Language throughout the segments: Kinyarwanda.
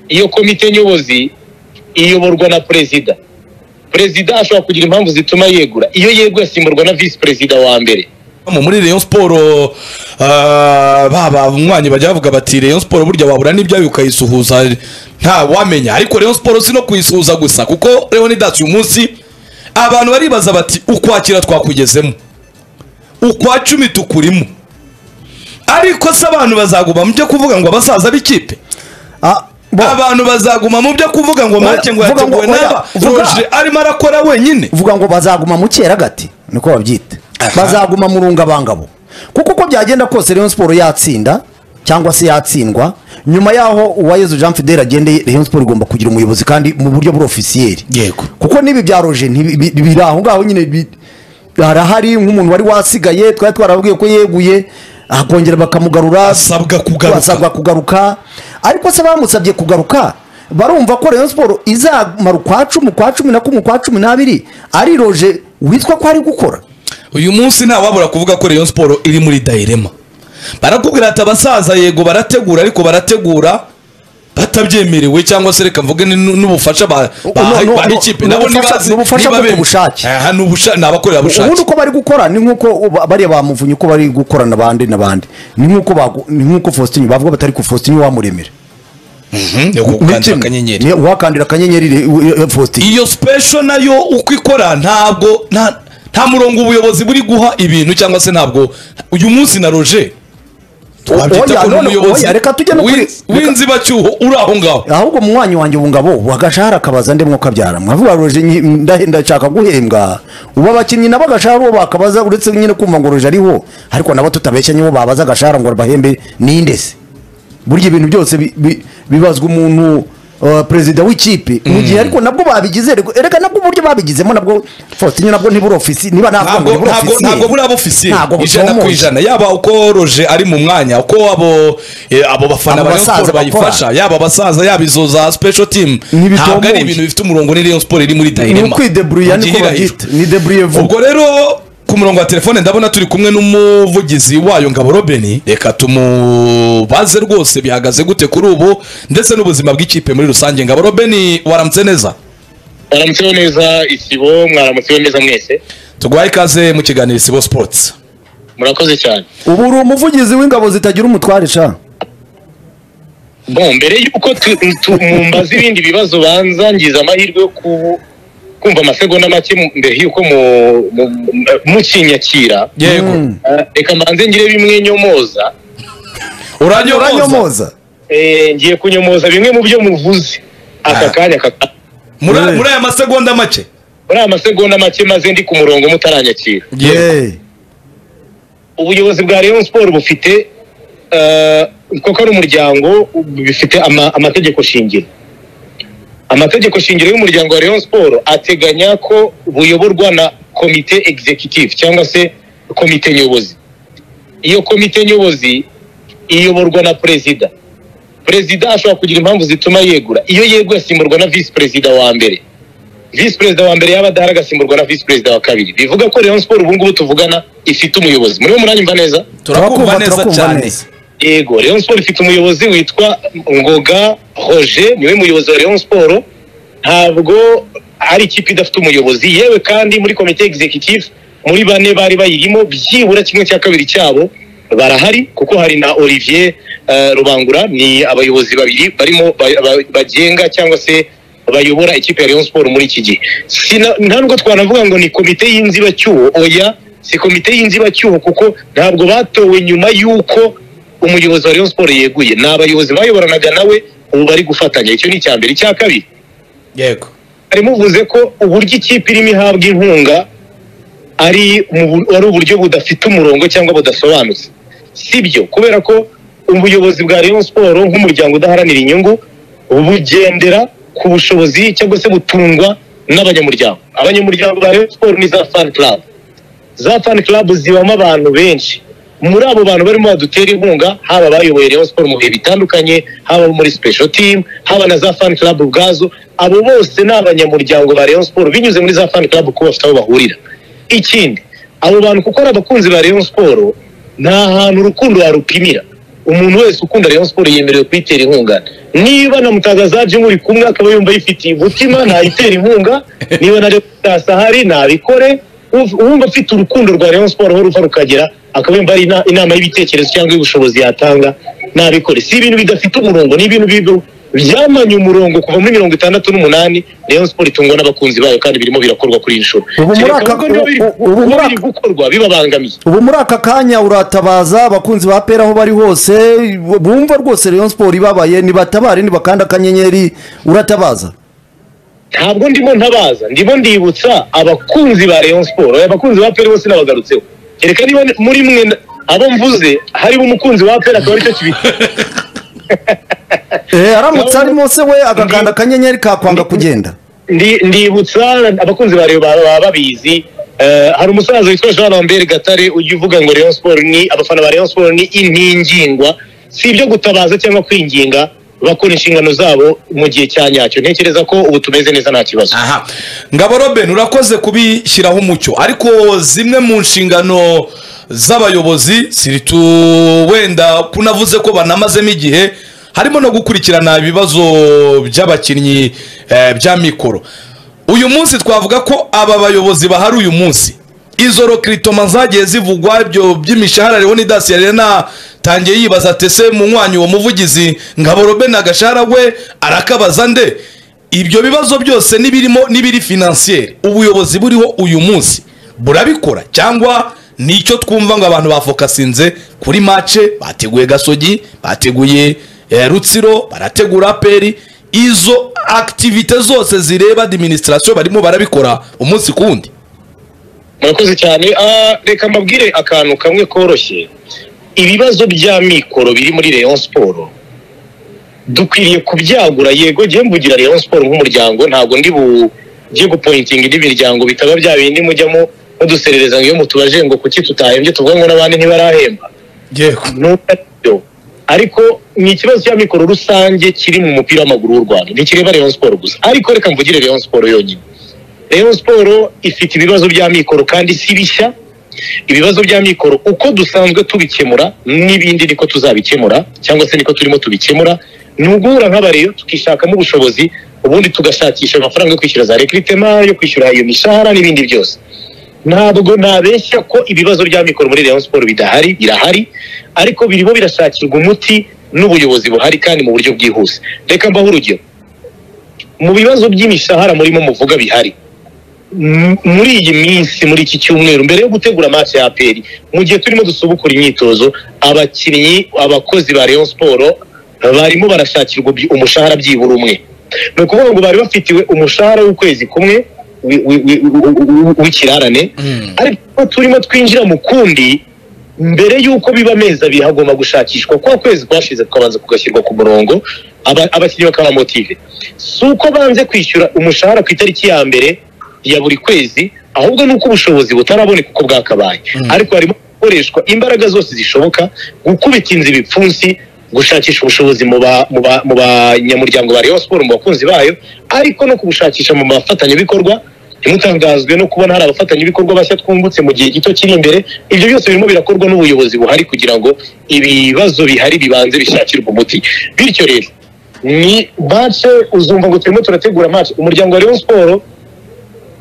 iyo komite nyobozi iyoborwa na perezida perezida ashobora kugira impamvu zituma yegura iyo yeguye asimburwa na visi perezida wa mbere muri Rayon siporo baba umwanya bajya bavuga bati Rayon siporo burya wabura n'ibyayo ukayisuhuza nta wamenya ariko Rayon siporo si no kuyisuhuza gusa kuko leonidas uyu munsi abantu baribaza bati ukwakira twakugezemo ukwa cumi tukurimo ariko se abantu bazaguma mu byo kuvuga ngo abasaza b'ikipe Ah, bo, abantu bazaguma mu byo kuvuga ngo make ngo Vuga ngo- yateguwe oya, n'aba vuga. roje arimo arakora wenyine vuga ngo bazaguma mu gati niko babyita bazaguma mu rungabangabo kuko uko byagenda kose Rayon siporo yatsinda cyangwa se yatsindwa nyuma yaho uwayezu jean fidele agendeye Rayon siporo igomba kugira umuyobozi kandi mu buryo burofisiyeri yego kuko n'ibi bya roje ntibi- bi- biri aho ngaho nyine bi- harahari nk'umuntu wari wasigaye twari twarababwiye ko yeguye akongera bakamugarura Asabwa kugaruka. asabwa kugaruka ariko se bamusabye kugaruka barumva ko rayon siporo izamara ukwa cumi ukwa cumi na kumwe ukwa cumi n'abiri ari roje witwa ko ari gukora uyu munsi ntawabura kuvuga ko Rayon siporo iri muri dayirema barakubwira ati abasaza yego barategura ariko barategura batabyemerewe cyangwa se reka mvuge ni- n'ubufasha ba- No, baha no, baha no, ikipe no, nabo ubufasha- ntibazi ni ubufasha niba bwo ku bemera. bushake. Aha, ni ubusha- ni abakorerabushake ubundi uko bari gukora ni nk'uko ba- bariya bamuvunye uko bari gukorana abandi n'abandi ni nk'uko bagu- ni nk'uko faustin bavuga batari ku faustin wamuremera Mhm, yo gukandira akanyenyeri wakandira akanyenyeri re- we- we- faustin iyo special nayo uko ikora ntabwo nta nta murongo ubuyobozi buri guha ibintu cyangwa se ntabwo uyu munsi na roje twabyita Oya, ko ni none- umuyobozi oya, reka tujye no kuri- w'inz- w'inzibacyuho uri aho ngaho ahubwo mu mwanya wanjye ubu ngabo wagashahara akabaza ndemwo kabyara mwavuga roje nyi- nda- ndashaka guhembwa ubu abakinnyi nabo agashahara bo bakabaza uretse nyine kumva ngo roje ariho ariko nabo tutabeshya nibo babaza agashahara ngo bahembe ninde se burya ibintu byose bi- bi- bibazwa umuntu uh, perezida w'ikipe mu gihe ariko nabwo babigize rego- erega nabwo uburyo babigizemo nabwo faustin nabwo ntiburi ofisi niba navuga ngo ntabwo ntiburi ntabwo ofisiye, ntabwo buriya ofisiye ntabwo ijana ku bucomoye. ijana yaba uko roje ari mu mwanya uko abo eh, abo bafana Abo ba Rayon basaza Sport bayifasha bakora. yaba abasaza yaba izo za special team Ntibitomoye. ntabwo ari ibintu bifite umurongo ni Rayon Sport iri muri ni dayirema ukwideburuya Mu niko gihirahiro. babyita ni deburuye vuba ubwo rero ku murongo wa telefone ndabona turi kumwe n'umuvugizi wayo ngabo robeni reka tumubaze rwose bihagaze gute kuri ubu ndetse n'ubuzima bw'ikipe muri rusange ngabo robeni waramutse neza mwaramutseho neza isibo mwaramutseho neza mwese tuguhaye ikaze mu kiganiro isibo sports murakoze cyane ubu uri umuvugizi w'ingabo zitagira umutware sha bon mbere y'uko tu- tu- mumbaza ibindi bibazo banza ngize amahirwe yo ku- kumva amasegonda make mu- mbere y'uko mu- mu- mu- mukinyakira yego Eh, reka mbanze ngire bimwe nyomoza uranyomoza uranyomoza Eh, ngiye kunyomoza bimwe mu byo muvuze aka kanya kaka muri Yeah. muri aya masegonda make muri aya masegonda make maze ndi ku murongo mutaranyakira Yeee. ubuyobozi bwa Rayon Sport bufite eh, koko ari umuryango bifite ama- amategeko shingiro amategeko shingiro y'umuryango wa Rayon Sport ateganya ko buyoborwa na komite executive cyangwa se komite nyobozi iyo komite nyobozi iyoborwa na perezida perezida ashobora kugira impamvu zituma yegura iyo yeguye asimburwa na visi perezida wa mbere visi perezida wa mbere yaba adahari agasimburwa na visi perezida wa kabiri bivuga ko Rayon Sport ubu ngubu tuvugana ifite umuyobozi muriho muranyumva neza turakumva neza turakumva cyane neza. yego Rayon Sport ifite umuyobozi witwa Ngoga Roger niwe muyobozi wa Rayon Sport ntabwo ari ikipe idafite umuyobozi yewe kandi muri komite executive muri bane bari bayirimo byibura kimwe cya kabiri cyabo barahari kuko hari na Olivier eh, Rubangura ni abayobozi babiri barimo ba- ba- bagenga cyangwa se bayobora ikipe ya Rayon Sport muri iki gihe Sina- nta nubwo twanavuga ngo ni komite y'inzibacyuho oya si komite y'inzibacyuho kuko ntabwo batowe nyuma y'uko umuyobozi wa Rayon Sport yeguye ni abayobozi bayoboranaga nawe ubu bari gufatanya icyo ni icya mbere icya kabiri yego harimo uvuze ko uburyo ikipe irimo ihabwa inkunga ari mu bu- ari uburyo budafite umurongo cyangwa budasobanutse sibyo kubera ko ubuyobozi bwa Rayon Sport nk'umuryango udaharanira inyungu bugendera ku bushobozi cyangwa se butungwa n'abanyamuryango abanyamuryango ba Rayon Sport ni za fan club za fan club zibamo abantu benshi muri abo bantu barimo badutera inkunga haba abayoboye Rayon Sport mu bihe bitandukanye haba abo muri special team haba na za fan club ubwazo abo bose ni abanyamuryango ba Rayon Sport binyuze muri za fan club kuko bafite aho bahurira ikindi abo bantu kuko ari abakunzi ba Rayon Sport nta hantu urukundo warupimira umuntu wese ukunda Rayon Sport yemerewe kuyitera inkunga niba na mutagazaje muri kumwe akaba yumva yifitiye umutima nayitera inkunga niba na reputasi ahari nabikore Uv- uwumva afite urukundo rwa rayon siporo aho ruva rukagera akaba yumva ari ina- inama y'ibitekerezo cyangwa y'ubushobozi yatanga nabikore si ibintu bidafite umurongo ni ibintu bibi- byamanye umurongo kuva muri mirongo itandatu n'umunani rayon siporo itungwa n'abakunzi bayo kandi birimo birakorwa kuri iyi nshuro Ubu muri Kereka aka- ahubwo niba biri- ubu- ubu muri niba biri aka- gukorwa bibabangamiye ubu muri aka kanya uratabaza abakunzi ba pera aho bari hose bumva rwose rayon siporo ibabaye nibatabare nibakanda akanyenyeri uratabaza ntabwo ndimo ntabaza ndimo ndibutsa abakunzi ba Rayon Sport aya bakunzi ba Pele bose nabagarutseho kereka niba muri mwe na- abo mvuze harimo umukunzi wa Pele akaba aricyo kibi Eh, aramutse arimo se we agakanda akanyenyeri kakwanga kugenda ndi ndibutsa abakunzi ba Rayon baba baba babizi Eh, hari umusaza witwa Jean Lambert Gatare ujya uvuga ngo Rayon Sport ni abafana ba Rayon Sport ni intingingwa si ibyo gutabaza cyangwa kwinginga bakora inshingano zabo mu gihe cya nyacyo ntekereza ko ubu tumeze neza nta kibazo aha ngabo robin urakoze kubishyiraho umucyo ariko zimwe mu nshingano z'abayobozi siritu wenda kunavuze ko banamazemo igihe harimo no gukurikirana ibibazo by'abakinnyi eh, bya mikoro uyu munsi twavuga ko aba bayobozi bahari uyu munsi izo rokiritoma zagiye zivugwa ibyo by'imishahara leonidas yarena tangiye yibaza atese munywanyi uwo muvugizi ngabo robin agashahara we arakabaza nde ibyo bibazo byose n'ibirimo n'ibiri finansiyeri ubuyobozi buriho uyu munsi burabikora cyangwa nicyo twumva ngo abantu bafokasinze kuri mace bateguye gasogi bateguye eh, rutsiro barategura aperi izo akitivite zose zireba adiminisitirasiyo barimo barabikora umunsi ku wundi murakoze cyane Ah, reka mbabwire akantu kamwe koroshye ibibazo bya mikoro biri muri Rayon Sport dukwiriye kubyagura yego njye mvugira Rayon Sport nk'umuryango ntabwo ndi bujye gupointinga indi miryango bitaba bya bindi mujyamo muduserereza ngo iyo mutubaje ngo kuki tutahembye tuvuga ngo n'abandi ntibarahemba yego ntutabyo ariko ni ikibazo cya mikoro rusange kiri mu mupira w'amaguru w'u Rwanda ntikireba Rayon Sport gusa ariko reka mvugire Rayon Sport yonyine Rayon Sport ifite ibibazo bya mikoro kandi si bishya ibibazo bya mikoro uko dusanzwe tubikemura n'ibindi niko tuzabikemura cyangwa se niko turimo tubikemura ni uguhura nk'abareyo tukishakamo ubushobozi ubundi tugashakisha amafaranga yo kwishyura za rekiritema yo kwishyura iyo mishahara n'ibindi byose ntabwo nabeshya ko ibibazo bya mikoro muri Rayon Sport bidahari birahari ariko birimo birashakirwa umuti n'ubuyobozi buhari kandi mu buryo bwihuse reka mbaho urugero mu bibazo by'imishahara murimo muvuga bihari M- muri iyi minsi muri iki cyumweru mbere yo gutegura match ya APR mu gihe turimo dusubukura imyitozo abakinnyi abakozi ba Rayon Sport barimo barashakirwa bi- umushahara byibura umwe ni ukuvuga ngo bari bafitiwe umushahara w'ukwezi kumwe wi- wi- wi- wi- wi- w'ikirarane ariko turimo twinjira mu kundi mbere y'uko biba amezi abiri hagomba gushakishwa kwa kwezi kwashize tukabanza kugashyirwa ku murongo aba- abakinnyi bakaba motive si uko banze kwishyura umushahara ku itariki ya mbere ya buri kwezi ahubwo ni uko ubushobozi butaraboneka uko bwakabaye ariko harimo gukoreshwa imbaraga zose zishoboka gukubita inzu ibipfunsi gushakisha ubushobozi mu ba- mu ba- mu banyamuryango ba Rayon Sport mu bakunzi bayo ariko no kubushakisha mu bafatanyabikorwa ntimutangazwe no kubona hari abafatanyabikorwa bashya twungutse mu gihe gito kiri imbere ibyo byose birimo birakorwa n'ubuyobozi buhari kugira ngo ibibazo bihari bibanze bishakirwe umuti bityo rero ni bace uzumva ngo turimo turategura match umuryango wa Rayon Sport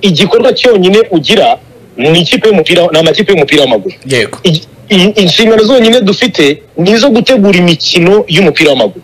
igikorwa cyonyine ugira ni ikipe y'umupira ni amakipe y'umupira w'amaguru yego I- i- inshingano zonyine dufite ni izo gutegura imikino y'umupira w'amaguru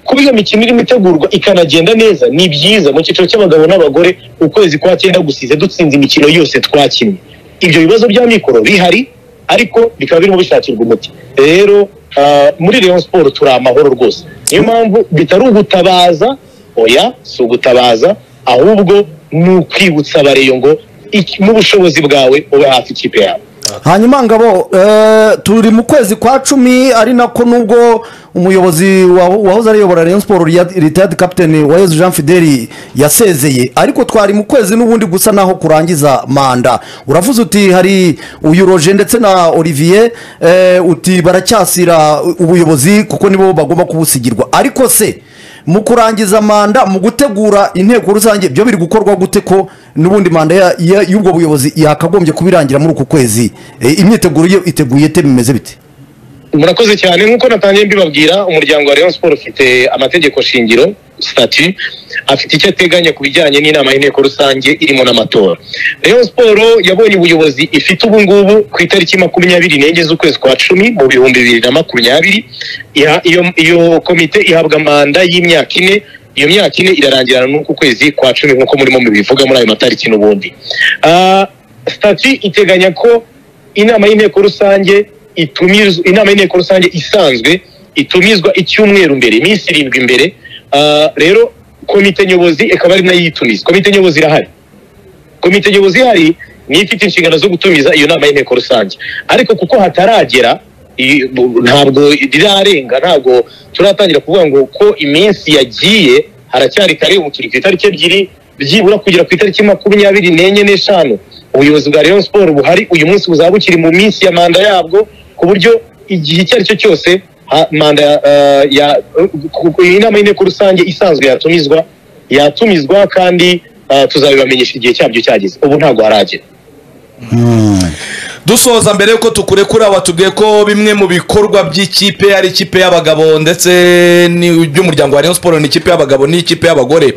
kuba iyo mikino irimo itegurwa ikanagenda neza ni byiza mu cyiciro cy'abagabo n'abagore ukwezi kwa cyenda gusize dutsinze imikino yose twakinnye ibyo bibazo bya mikoro bihari ariko bikaba birimo bishakirwa umuti rero ah, muri Rayon Sport turi amahoro rwose niyo mpamvu bitari ugutabaza oya si ugutabaza ahubwo ni ukwibutsa abareyo ngo iki- n'ubushobozi bwawe ube hafi ikipe yawe hanyuma ngabo eh, turi mu kwezi kwa cumi ari nako nubwo umuyobozi wa- wahoze ariyobora Rayon Sport Riyad- retired captain Uwayezu Jean Fideli yasezeye ariko twari mu kwezi n'ubundi gusa naho kurangiza manda uravuze uti hari uyu Roger ndetse na Olivier eh, uti baracyasira ubuyobozi kuko nibo bagomba kubusigirwa ariko se mu kurangiza manda mu gutegura inteko rusange byo biri gukorwa gute ko n'ubundi manda ya- ya- y'ubwo buyobozi yakagombye kubirangira muri uku kwezi E, imyiteguro yo iteguye ite bimeze bite murakoze cyane nk'uko natangiye mbibabwira umuryango wa Rayon Sport ufite amategeko shingiro stati afite icyo ateganya ku bijyanye n'inama y'inteko rusange irimo n'amatora Rayon Sport yabonye ubuyobozi ifite ubu ngubu ku itariki makumyabiri n'enye z'ukwezi kwa cumi mu bihumbi bibiri na makumyabiri Iha- iyo iyo komite ihabwa manda y'imyaka ine iyo myaka ine irarangirana n'uku kwezi kwa cumi nk'uko murimo mubivuga muri ayo matariki n'ubundi Ah, stati iteganya ko inama y'inteko rusange itumizwa inama y'inteko rusange isanzwe itumizwa icyumweru mbere iminsi irindwi mbere Ah, rero komite nyobozi ikaba ari nayo iyitumiza komite nyobozi irahari komite nyobozi ihari niyo ifite inshingano zo gutumiza iyo nama y'inteko rusange ariko kuko hataragera i- bu- ntabwo rirarenga ntabwo turatangira kuvuga ngo ko iminsi yagiye haracyari kare ubu turi ku itariki ebyiri byibura kugera ku itariki makumyabiri n'enye n'eshanu ubuyobozi bwa Rayon Sport buhari uyu munsi buzaba bukiri mu minsi ya manda yabwo ku buryo igihe icyo ari cyo cyose ha- manda eh, ya ku- ku- inama y'inteko rusange isanzwe yatumizwa yatumizwa kandi eh, tuzabibamenyesha igihe cyabyo cyageze ubu ntabwo haragera dusoza mbere yuko tukurekura watubwiye ko bimwe mu bikorwa by'ikipe ari ikipe y'abagabo ndetse ni- by'umuryango wa Rayon Sport ni ikipe y'abagabo n'ikipe y'abagore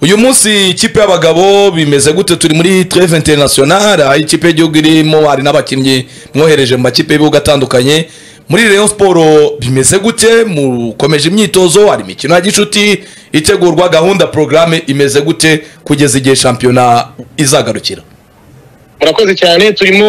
uyu munsi ikipe y'abagabo bimeze gute turi muri treve internationale aho ikipe y'igihugu irimo hari n'abakinnyi mwohereje mu makipe y'ibihugu atandukanye muri Rayon Sport bimeze gute mukomeje imyitozo hari imikino ya gicuti itegurwa gahunda porogaramu imeze gute kugeza igihe shampiyona izagarukira murakoze cyane turimo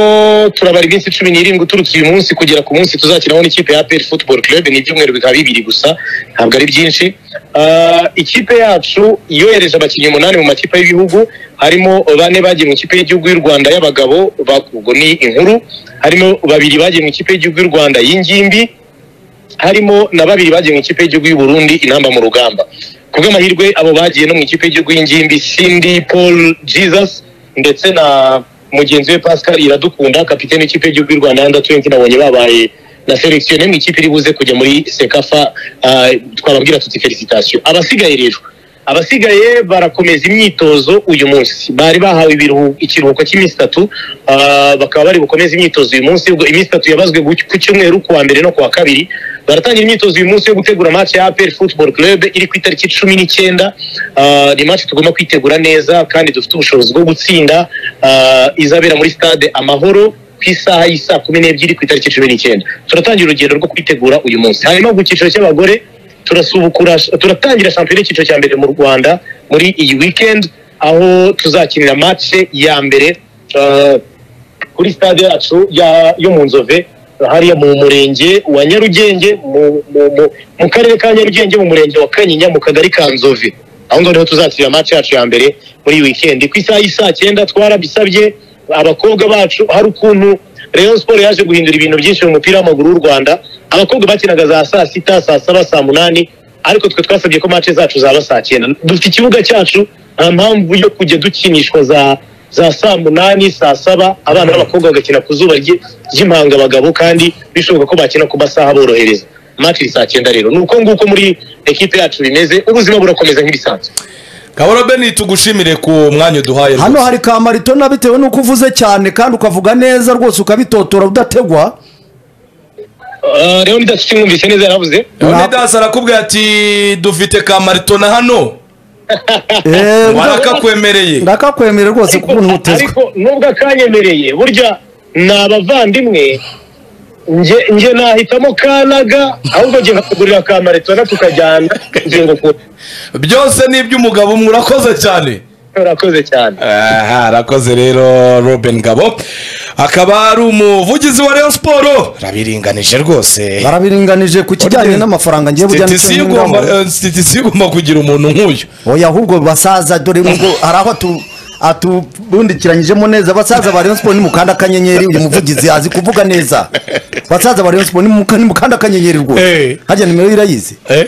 turabara iminsi cumi n'irindwi uturutse uyu munsi kugera ku munsi tuzakinaho n'ikipe ya APR Football Club ni ibyumweru bikaba bibiri gusa ntabwo ari byinshi Ah, ikipe yacu yohereje abakinnyi umunani mu makipe y'ibihugu harimo bane bagiye mu ikipe y'igihugu y'u Rwanda y'abagabo ba- ubwo ni inkuru harimo babiri bagiye mu ikipe y'igihugu y'u Rwanda y'ingimbi harimo na babiri bagiye mu ikipe y'igihugu y'u Burundi intamba mu rugamba ku bw'amahirwe abo bagiye no mu ikipe y'igihugu y'ingimbi Cindy Paul Jesus ndetse na mugenzi we Pascal Iradukunda kapiteni w'ikipe y'igihugu y'u Rwanda under 20 nabonye babaye na selectionné mu ikipe iri buze kujya muri Sekafa ah, twababwira tuti felicitation abasigaye rero abasigaye barakomeza imyitozo uyu munsi bari bahawe ibiruhu- ikiruhuko cy'iminsi itatu ah, bakaba bari bukomeze imyitozo uyu munsi ubwo iminsi itatu yabazwe gu- ku cyumweru ku wa mbere no ku wa kabiri baratangira imyitozo uyu munsi yo gutegura match ya APR Football Club iri ku itariki cumi n'icyenda Ah, ni match tugomba kwitegura neza kandi dufite ubushobozi bwo gutsinda Ah, izabera muri stade amahoro ku isaha y'isaa kumi n'ebyiri ku itariki cumi n'icyenda turatangira urugendo rwo kwitegura uyu munsi hanyuma ku cyiciro cy'abagore turasubukura turatangira shampiyona y'icyiciro cya mbere mu rwanda muri iyi weekend aho tuzakinira match ya mbere eh, kuri stade yacu ya- yo mu nzove hariya mu murenge wa nyarugenge mu- mu- mu- mu karere ka nyarugenge mu murenge wa kanyinya mu kagari ka nzove aho ngaho niho tuzakinira match yacu ya mbere muri iyi weekend ku isaha y'isaa cyenda twarabisabye abakobwa bacu hari ukuntu Rayon Sport yaje guhindura ibintu byinshi mu mupira w'amaguru w'u Rwanda abakobwa bakinaga za saa sita saa saba saa munani ariko twe twasabye ko match zacu zaba saa cyenda dufite ikibuga cyacu nta mpamvu yo kujya dukinishwa za za saa munani saa saba abana b'abakobwa bagakina ku zuba rye- ry'impanga abagabo kandi bishoboka ko bakina ku masaha borohereza match ni saa cyenda rero ni uko nguko muri ekipe yacu bimeze ubuzima burakomeza nk'ibisanzwe Kabura Beni tugushimire ku mwanya uduhaye hano rwose. hari kamaritona bitewe n'uko uvuze cyane kandi ukavuga neza rwose ukabitotora udategwa uh, rero ndatse mwumvise neza yaravuze Leonidas arakubwira ati dufite ka maritona hano Eh, warakakwemereye ndakakwemerera rwose kuko ntutezwe ariko nubwo akanyemereye burya ni abavandimwe nge nge nahitamo kanaga ahubwo nge nkakugurira ka maritona tukajyana nge ngukura byose ni iby'umugabo umwe urakoze cyane urakoze cyane aha arakoze rero Robin Gabo akaba ari umuvugizi wa Rayon Sport rabiringanije rwose barabiringanije ku kijyanye n'amafaranga ngiye bujyana Sitisi igomba eh, sitisi igomba kugira umuntu nk'uyu oya ahubwo basaza dore ngo hari aho atu atubundikiranyijemo neza abasaza ba Rayon Sport ni mukanda akanyenyeri uyu muvugizi azi kuvuga neza abasaza ba Rayon Sport ni muka- ni mukanda akanyenyeri Eh. rwose hajya nimero irayizi eh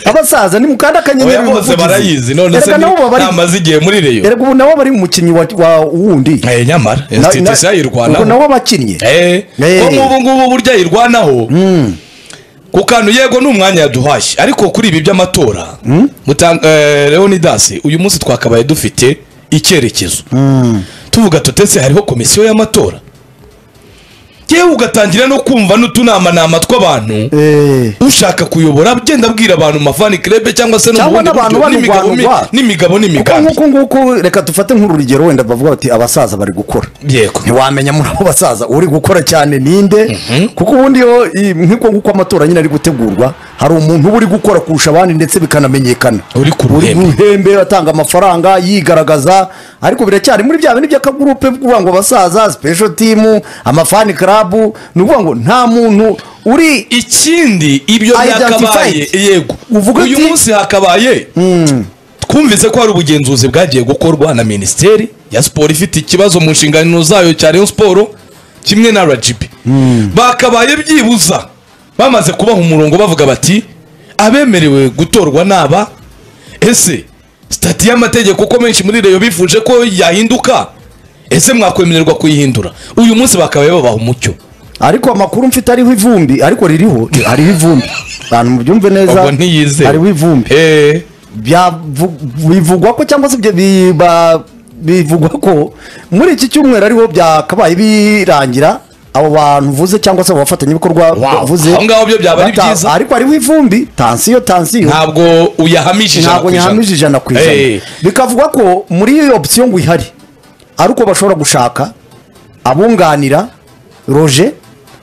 abasaza ni mukanda akanyenyeri oya uyu bose muvugizi. barayizi none se Erega nabo baba ni- bari namaze igihe muri Rayon erega ubu nabo bari umukinnyi wa- wa wundi Eh, nyamara eh, Na- sitisi na- ubwo ayirwanaho nabo bakinnye Eh, Eh. ko nk'ubu ngubu burya yirwanaho ku kantu yego ni umwanya yaduhashye ariko kuri ibi by'amatora Mutan- eh, leonidas uyu munsi twakabaye dufite icyerekezo tuvuga tutese hariho komisiyo y'amatora yewe ugatangira no kumva n'utunamanama tw'abantu Eh. ushaka kuyobora agenda abwira abantu mu mafani kirebe cyangwa se no mu Cyangwa bundi n'abantu buryo, n'imigabo mi- banurwanurwa. n'imigabo kuko n'imigambi nk'uku nguku reka dufate nk'urugero wenda bavuga bati abasaza bari gukora yego ntiwamenya muri abo basaza uri gukora cyane ninde kuko ubundi iyo i- nk'uko nguko amatora nyine ari gutegurwa hari umuntu uba uri gukora kurusha abandi ndetse bikanamenyekana Uri ku ruhembe. ruhembe atanga amafaranga yigaragaza ariko biracyari muri bya bintu by'akagurupe kuvuga ngo abasaza special team amafani club ni ukuvuga ngo nta muntu uri ikindi ibyo byakabaye Identified. yego Uvuga uyu ati- munsi hakabaye twumvise ko hari ubugenzuzi bwagiye gukorwa na minisiteri ya siporo ifite ikibazo mu nshingano zayo cya rayon siporo kimwe na rgb bakabaye byibuza bamaze kubaha umurongo bavuga bati abemerewe gutorwa naba ese sitati y'amategeko ko menshi muri reyo bifuje ko yahinduka ese mwakwemererwa kuyihindura uyu munsi bakabaye babaha umucyo ariko amakuru mfite ariho ivumbi ariko ririho hariho ivumbi abantu mubyumve neza ubwo ntiyizeye hariho ivumbi Eh. byavu- bivugwa ko cyangwa se ibyo biba- bivugwa ko muri iki cyumweru ariho byakabaye birangira abo bantu uvuze cyangwa se abo bafatanyabikorwa Wow. uvuze Aho ngaho byo byaba ari bata- byiza. ariko hariho ivumbi tansiyo tansiyo ntabwo uyahamishije ntabwo nyahamije ijana ku ijana bikavuga ko muri iyo opsiyo ngo ihari ari uko bashobora gushaka abunganira roje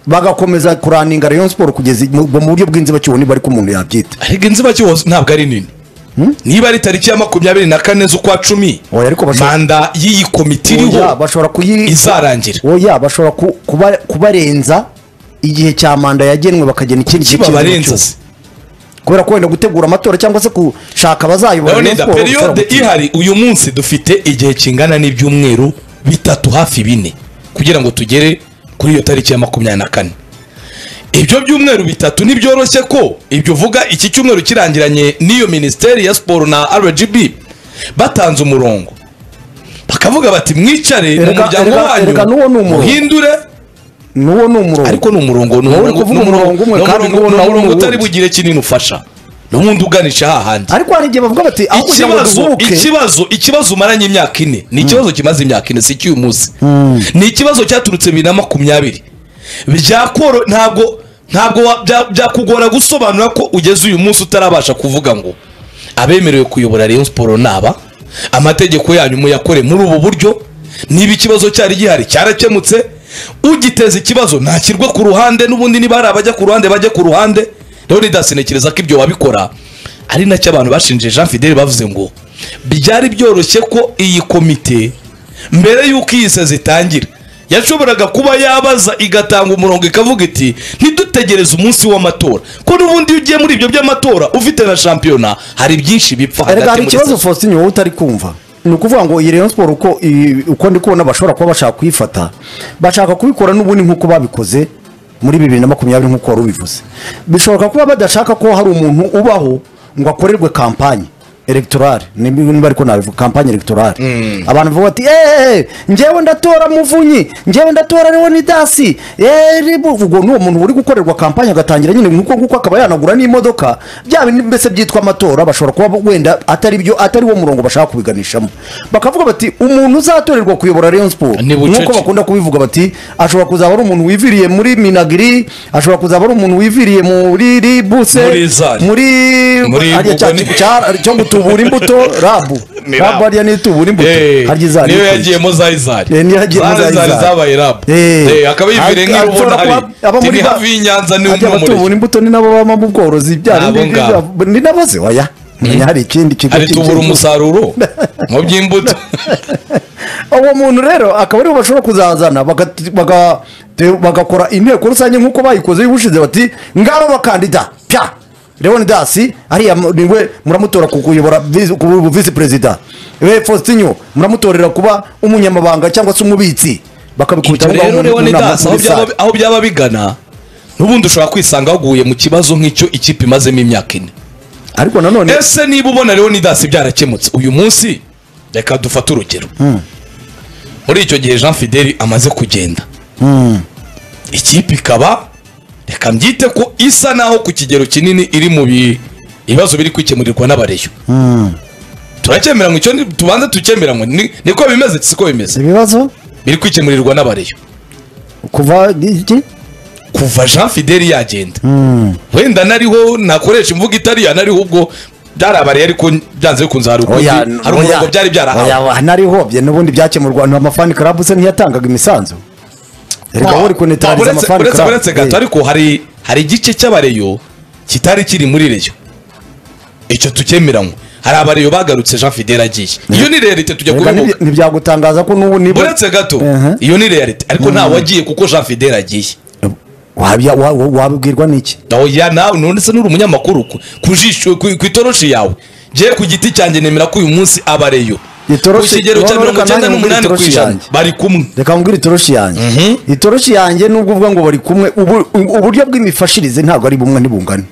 bagakomeza kuraninga rayon siporo kugeza i- mu mu buryo bw'inzibacyuho niba ariko umuntu yabyita ariko inzibacyuho ntabwo ari nini niba ari tariki ya makumyabiri na kane z'ukwa cumi Oya, ariko bashaka- manda y'iyi komite Oya, iriho bashobora kuyi izarangira oya bashobora ku- kuba- kubarenza igihe cya manda yagenwe bakagena ikindi gihe kibabarenza se cy'ikiruhuko. kubera ko wenda gutegura amatora cyangwa se gushaka abazayobora Rayon leonida Sports periyode gukora- ihari uyu munsi dufite igihe kingana n'ibyumweru bitatu hafi bine kugira ngo tugere kuri iyo tariki ya makumyabiri na kane ibyo byumweru bitatu ntibyoroshye ko ibyo uvuga iki cyumweru kirangiranye n'iyo minisiteri ya siporo na rgb batanze umurongo bakavuga bati mwicare mu Erega- muryango erega- erega n'uwo ni wanyu umurongo. muhindure n'uwo ni umurongo ariko ni umurongo ni uri kuvuga umurongo umwe kandi ni umurongo- n'uwo ni nawo ni umurongo utari uwundi. bugire kinini ufasha n'ubundi uganisha hahandi ariko hari igihe bavuga bati aho kugira ngo ikibazo duhubuke ikibazo ikibazo umaranye imyaka ine ni ikibazo kimaze imyaka ine si icy'uyu munsi ni ikibazo cyaturutse bibiri na makumyabiri byakoro ntabwo ntabwo wa- bya- byakugora gusobanura ko ugeze uyu munsi utarabasha kuvuga ngo abemerewe kuyobora rayon siporo naba amategeko yanyu muyakore muri ubu buryo niba ikibazo cyari gihari cyarakemutse ugiteza ikibazo ntakirwe ku ruhande n'ubundi niba hari abajya ku ruhande bajya ku ruhande leonidas ntekereza ko ibyo wabikora ari nacyo abantu bashinje jean fidele bavuze ngo byari byoroshye ko iyi komite mbere y'uko iyi sezi itangira yashoboraga kuba yabaza igatanga umurongo ikavuga iti ntidutegereze umunsi w'amatora ko n'ubundi iyo ugiye muri ibyo by'amatora ufite na shampiyona hari byinshi bipfa erega hari muri ikibazo sezi. faustin wowe utari kumva ni ukuvuga ngo iyi rayon siporo uko i- uko ndi kubona bashobora kuba bashaka kuyifata bashaka kubikora n'ubundi nk'uko babikoze muri bibiri na makumyabiri nk'uko wari ubivuze bishoboka kuba badashaka ko hari umuntu ubaho ngo akorerwe kampanye elegtorale nimba nimba ariko nabivuga kampanye elegtorale abantu bavuga bati eee njyewe ndatora muvunyi njyewe ndatora leonidasi eee ubwo ni uwo muntu uri gukorerwa kampanye agatangira nyine nk'uko nguko akaba yanagura n'imodoka bya bindi mbese byitwa amatora bashobora kuba wenda atari byo atari wo murongo bashaka kubiganishamo bakavuga bati umuntu uzatorerwa kuyobora rayon siporo Ni bucece. nk'uko bakunda kubivuga bati ashobora kuzaba ari umuntu wiviriye muri minagiri ashobora kuzaba ari umuntu wiviriye muri ribuse Muri Zari. muri Muri hariya cya Bugoni. kintu cya- cyo gutubura imbuto rabu Ni rabu rabu. hariya ni itubura imbuto Eh, harya izari niyo ikurikira. yagiyemo zayizari Eh, niyo yagiyemo Zari Zari zari Zari. zabaye rabu Eh. Eh, akaba yiviriye Ari- nk'iri ubona ashobora hari kuba aba muri tiri ba- hafi y'inyanza ni hajya abatubura umuriro imbuto ni nabo baba mu bworozi bya Ni abo ngabo. bindi- ni nabo se oya Menya hari ikindi kigo ari tubura cy'igihugu. umusaruro mu by'imbuto uwo muntu rero akaba ariho bashobora kuzazana bagati- baga- te- bagakora inteko rusange nk'uko bayikoze y'ubushize bati ngaba abakandida pya leonidasi ariya mu- niwe muramutora ku kuyobora visi- ku bu- visi perezida we faustinyo muramutorera kuba umunyamabanga cyangwa se umubitsi bakabikubita ibyo aho ngaho rero muri- muri- leonidas muri aho byaba- sale. aho byaba bigana n'ubundi ushobora kwisanga waguye mu kibazo nk'icyo ikipe imazemo imyaka ine ariko nanone ese niba ubona leonidas byarakemutse uyu munsi reka dufate urugero muri icyo gihe jean fideli amaze kugenda ikipe ikaba reka mbyite ko isa naho ku kigero kinini iri mu bi- ibibazo biri kwikemurirwa n'abareyo turacyemera ngo icyo ni- tubanze tukemera ngo ni- niko bimeze siko bimeze ibibazo biri kwikemurirwa n'abareyo kuva iki kuva jean fideli yagenda wenda nariho nakoresha imvugo itari ya nariho ubwo byarabariye ariko byanze bikunze hari ukundi Oya, hari umurongo oya, byari byarahawe oya, narihobye n'ubundi byakemurwa nta mafani club se ntiyatangaga imisanzu erega wowe uri kunetariza uretse amafani uretse- club uretse gato Eh, ariko hari hari igice cy'abareyo kitari kiri muri reyo icyo tukemeranywe hari abareyo bagarutse jean fideli agiye iyo ni realite tujya erega kubivuga ntibya- ntibyagutangaza ko n'ubu niba uretse gato Mhm. iyo ni realite ariko ntawagiye kuko jean fideli agiye Wabya- wa- wa- wabibwirwa n'iki oya nawe none se nuri umunyamakuru ku- ku jisho ku ku itoroshi yawe ngewe ku giti cyanjye nemera ko uyu munsi abareyo ku Itoroshi- kigero cya wowe mirongo reka icyenda nanjye mbwire n'umunani ku itoroshi ijana yanjye. bari kumwe reka nkubwire itoroshi yanjye itoroshi yanjye nubwo uvuga ngo bari kumwe ubu- uburyo bw'imifashirize ntabwo ari bumwe ntibungane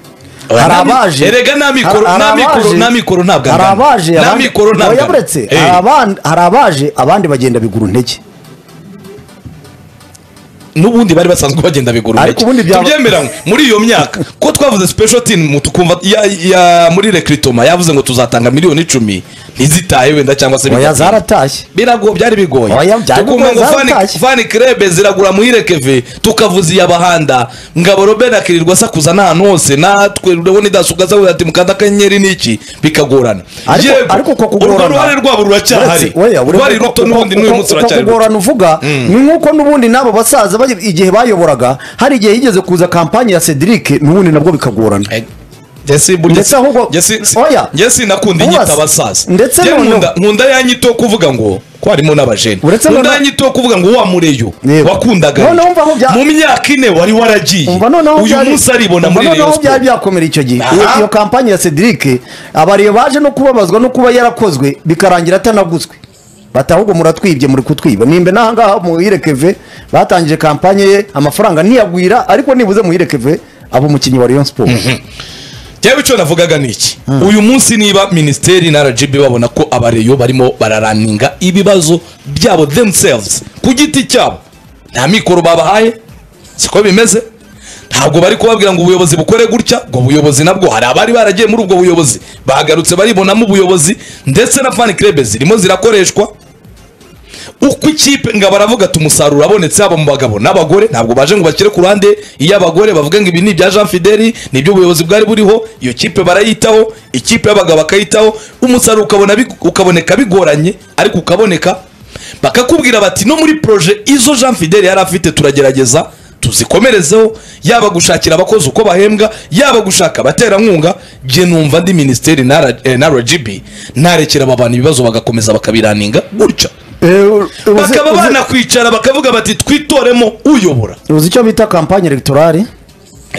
hari abaje Erega nta mikoro- hari- nta hari mikoro- abaje- nta mikoro ntabwo hari angana. abaje Nta abandi- mikoro ntabwo oya angana. buretse Eh. hari aban- hari abaje abandi bagenda biguru ntege n'ubundi bari basanzwe bagenda biguru Ariko ubundi byaba- tubyemeranywe muri iyo myaka ko twavuze special team mu tukumva ya, ya muri recritoma yavuze ngo tuzatanga miliyoni icumi ntizitahe wenda cyangwa se oya bigatinda. zaratashye birago byari bigoye Oya, byari tukumva bigoye, ngo zari fani utashye. fani krebe ziragura muhire keve tukavuza iyabahanda ngabo robert akirirwa asakuza n'ahantu hose natwe urabona idasugaza ati mukanda akanyenyeri niki bikagorana Ariko- Yego, ariko uko kugorana- urwo ruhare rwabo ruracyahari Uretse- oya, uri- rwari uko- ruto uko- n'ubundi n'uyu uko- munsi uko ruracyari ruto kugorana uvuga ni nk'uko n'ubundi n'abo basaza bari- igihe bayoboraga hari igihe higeze kuza kampani ya Cedric n'ubundi nabwo bikagorana Eh, Jesse burya Ndetse ahubwo- Jesse si- Oya. Jesse nakunda Ubaza. inyito abasaza Ndetse Jye noneho- nkunda nkunda ya nyito yo kuvuga ngo ko harimo n'abajene Uretse nkunda noneho- ya nyito yo kuvuga ngo wa mureyo Yego. wakundaga Noneho umva aho bya- mu myaka ine wari waragiye umva noneho uyu byari- munsi aribona umva muri noneho Rayon byari Sports byakomera icyo gihe Aha. iyo, iyo kampani ya Cedric abariyo baje no kubabazwa no kuba yarakozwe bikarangira atanaguzwe bati ahubwo muratwibye muri kutwiba nimbe n'ahangaha muhire keve batangije kampanye ye amafaranga ntiyagwira ariko nibuze muhire keve aba umukinnyi wa Rayon Sport Jyewe icyo navugaga ni iki uyu munsi niba minisiteri na RGB babona ko abareyo barimo bararaninga ibibazo byabo themselves ku giti cyabo nta mikoro babahaye siko bimeze ntabwo bari kubabwira ngo ubuyobozi bukore gutya ngo ubuyobozi nabwo hari abari baragiye muri ubwo buyobozi bagarutse baribonamo ubuyobozi ndetse na fan club zirimo zirakoreshwa uko ikipe ngo baravuga ati umusaruro abonetse haba mu bagabo n'abagore ntabwo baje ngo bashyire ku ruhande iyo abagore bavuga ngo ibi ni ibya jean fideli ni ibyo ubuyobozi bwari buriho iyo kipe barayitaho ikipe y'abagabo bakayitaho umusaruro ukabona big- ukaboneka bigoranye ariko ukaboneka bakakubwira bati no muri proje izo jean fideli yari afite turagerageza tuzikomerezeho yaba gushakira abakozi uko bahembwa yaba gushaka abaterankunga jye numva ndi minisiteri na R- eh, na rgb narekera aba bantu ibibazo bagakomeza bakabiraninga gutya bakaba banakwicara bakavuga bati twitoremo uyobora uzi icyo bita kampanye electorale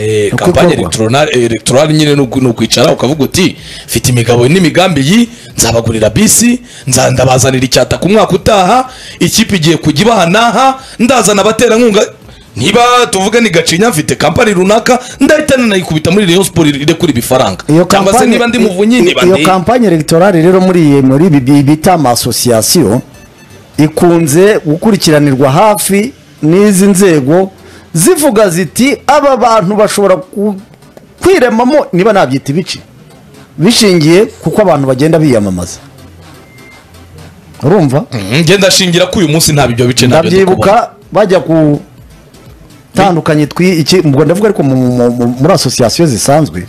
Eh, Uko kampanye ikorwa? electorale- eh, electorale nyine ni uku- ni ukwicara ukavuga uti mfite imigabo n'imigambi iyi nzabagurira bisi nza- ndabazanira icyata ku mwaka utaha ikipe igiye kujya ibaha n'aha ndazana abaterankunga niba tuvuga ni gacinya mfite kampani runaka ndahita nanayikubita muri rayon sport irekura ibifaranga cyangwa se niba ndi muvunyi niba iyo ndi kampanye electorale rero muri iyi muri ibi bi- bita amasosiyasiyo ikunze gukurikiranirwa hafi n'izi nzego zivuga ziti aba bantu bashobora ku- kwiremamo niba nabyita ibice bishingiye kuko abantu bagenda biyamamaza urumva Mhm, ngenda ashingira ko uyu munsi nta bibyo bice ntabyo ndi kubona. ndabyibuka bajya ku tandukanye twi iki ubwo ndavuga ariko mu- mu- mu- muri asosiyasiyo zisanzwe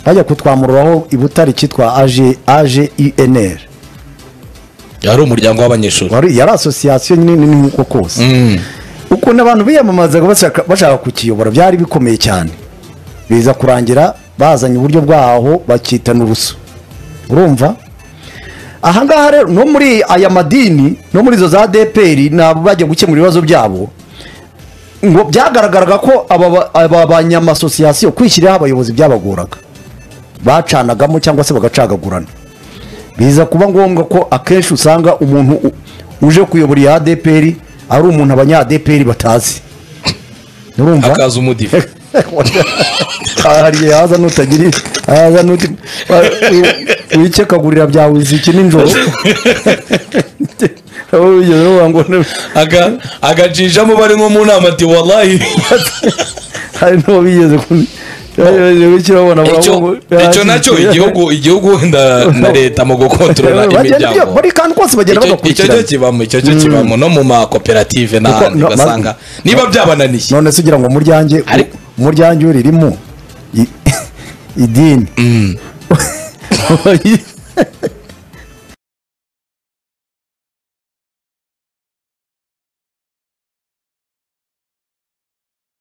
bajya kutwamururaho i Butare cyitwa aje aje inr yari umuryango w'abanyeshuri wari yari asosiyasiyo nyine ni nk'uko kose Mm. ukuntu abantu biyamamazaga bashaka bashaka kukiyobora byari bikomeye cyane biza kurangira bazanye uburyo bwaho bakitana urusu urumva ahangaha rero no muri aya madini no muri izo za dpr ntabwo bajya gukemura ibibazo byabo ngo byagaragaraga ko aba ba- aba banyamasosiyasiyo kwishyiriraho abayobozi byabaguraga bacanagamo cyangwa se bagacagagurana biza kuba ngombwa ko akenshi usanga umuntu u- uje kuyobora iya ADPR ari umuntu abanya ADPR batazi urumva akaza umudive hari igihe haza nutagira haza nuti wikekagurira byawe iziki nijoro Ujya uvuga ngo ne- aga agajijamo bari nko mu nama ati wallahi hari n'uwo bigeze ku icyo icyo nacyo igihugu igihugu na na leta mu gukontorora imiryango buri kantu kose bagenda Icyo- icyo cyo bagakurikirana kibamo icyo cyo kibamo no mu makoperative n'ahandi no, ma- ugasanga niba byabananiye none se ugira ngo umuryange Ariko- umuryange uririmo idini